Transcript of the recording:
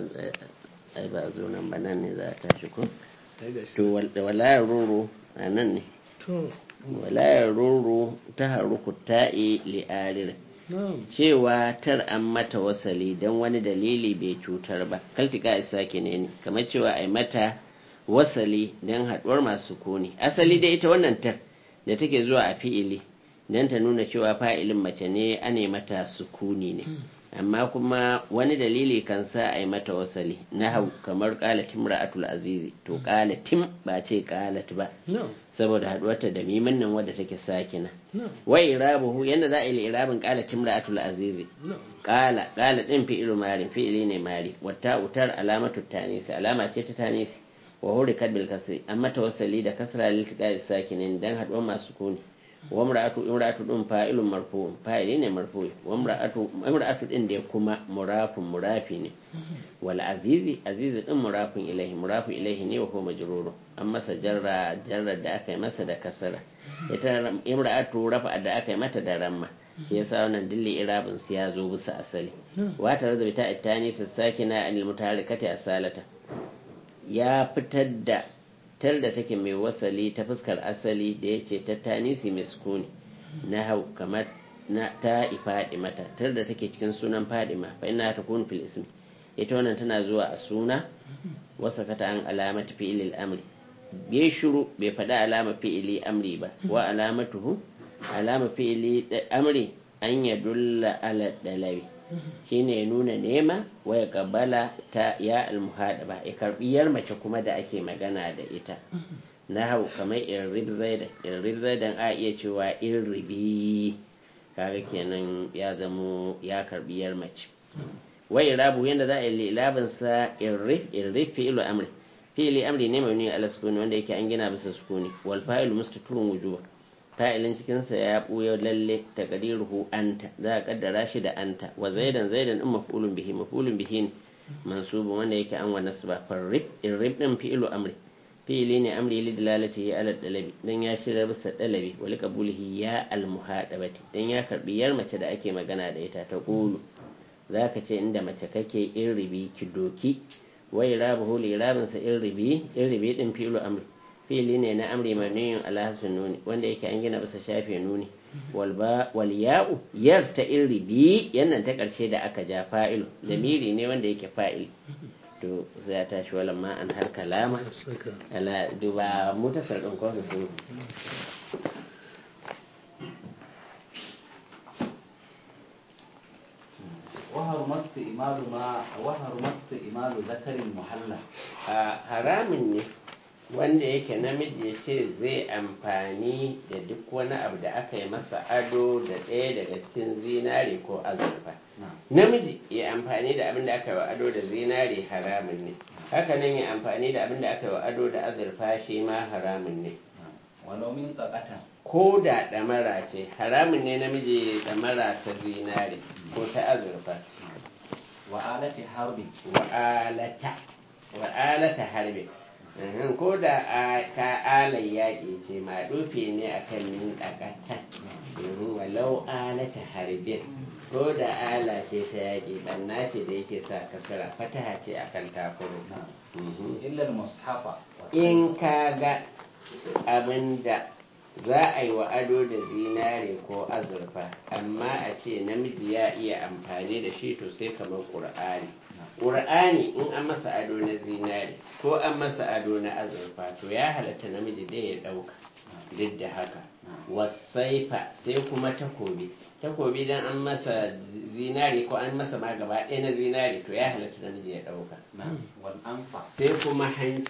ai ba zo nan ba nan ne za a tashi ko to walayar roro a nan ne walayar roro ta haruku ta'i li'arir cewa tar an mata wasali don wani dalili bai cutar ba kaltika isa ne ne kamar cewa ai mata wasali don haɗuwar masu koni asali da ita wannan tar da take zuwa a fi'ili don ta nuna cewa fa'ilin mace ne ane mata sukuni ne amma kuma wani dalili kan sa a yi mata wasali na hau kamar ƙalatin ra'atul azizi to ƙalatin ba ce ƙalat ba saboda haɗuwarta da mimin nan wadda take sakina wai irabuhu yadda za a yi irabin ƙalatin ra'atul azizi ƙala ƙala ɗin fi'ilu mari fi'ili ne mari wata utar alamatu tanisi alama ce ta tanisi wa huri kadbil kasri an mata wasali da kasra liltiqa sakinin dan haɗuwar masu kuni wa imra'atu imra'atu din fa'ilun marfu fa'ili ne marfu wa imra'atu imra'atu din da kuma murafun murafi ne wal azizi azizi din murafun ilaihi murafun ilaihi ne wa huwa majruru an masa jarra jarra da aka yi masa da kasara ita imra'atu rafa da aka yi mata da ramma shi yasa wannan dilli irabin su ya zo bisa asali wa ta razabi ta ittani sakina anil mutaharikati asalata ya fitar da tar da take mai wasali ta fuskar asali da ya ce ta tanisi mai sukuni na hau kamar na ta ifadi mata tar da take cikin sunan fadima fa ina ta kun fil ismi ita wannan tana zuwa a suna wasa kata an alamata fi'ilil amri bai shuru bai faɗi alama fi'ili amri ba wa alamatuhu alama fi'ili amri an ya dulla ala dalabi shine ya nuna nema wa ya kabala ta ya almuhadaba ya karbiyar mace kuma da ake magana da ita na hau kamar irrib zaidan irrib zaidan a iya cewa irribi kaga kenan ya zamo ya karbiyar mace wai irabu yanda za a yi labin sa irrif irrif fi'lu amri fi'li amri ne mai nuni ala sukuni wanda yake an gina bisa sukuni wal fa'ilu mustaturun wujuba fa'ilin cikinsa ya ɓuya lalle ta ƙadiruhu anta za a ƙaddara shi da anta wa zaidan zaidan in mafulun bihi mafulun bihi ne mansubun wanda yake an wa nasba farrib irrib din fi'ilu amri fi'ili ne amri li dalalati ya ala dalabi dan ya shirya bisa dalabi wa liqabulihi ya al muhadabati dan ya karbi yar mace da ake magana da ita ta qulu zaka ce inda mace kake irribi ki doki wa irabuhu li irabinsa irribi irribi din fi'ilu amri fili ne na amri maniyin alhassan nuni wanda yake an gina bisa shafe nuni wal ya'u yar ta iri bi yannan ta karshe da aka ja fa'ilu lamiri ne wanda yake fa'il to sai ya tashi walan ma an har kalama ala duba mutasar din ko su وهر مست إمال ما وهر مست إمال ذكر محلى haramun ne wanda yake namiji ya ce zai amfani da duk wani abu da aka yi masa ado da ɗaya daga cikin zinare ko azurfa namiji ya amfani da abin da aka yi wa ado da zinare haramun ne haka nan ya amfani da abin da aka yi wa ado da azurfa shi ma haramun ne walau min tsakata ko da ɗamara ce haramun ne namiji ɗamara ta zinare ko ta azurfa wa alati harbi wa'alata wa'alata harbi ko da ka alai yaƙi ce ma dufi ne a kan min ɗagata walau alata harbin ko da ala ce ta yaƙi ɗanna ce da yake sa kasara fataha ce a kan takuru illa mushafa in ka ga abin da za a yi wa ado da zinare ko azurfa amma a ce namiji ya iya amfani da shi to sai kamar ƙur'ani ƙur'ani in an masa ado na zinare ko an masa ado na azurfa to ya halatta namiji da ya ɗauka duk da haka wasaifa sai kuma takobi takobi dan an masa zinare ko an masa ma gaba ɗaya na zinare to ya halatta namiji ya ɗauka wal anfa sai kuma hanci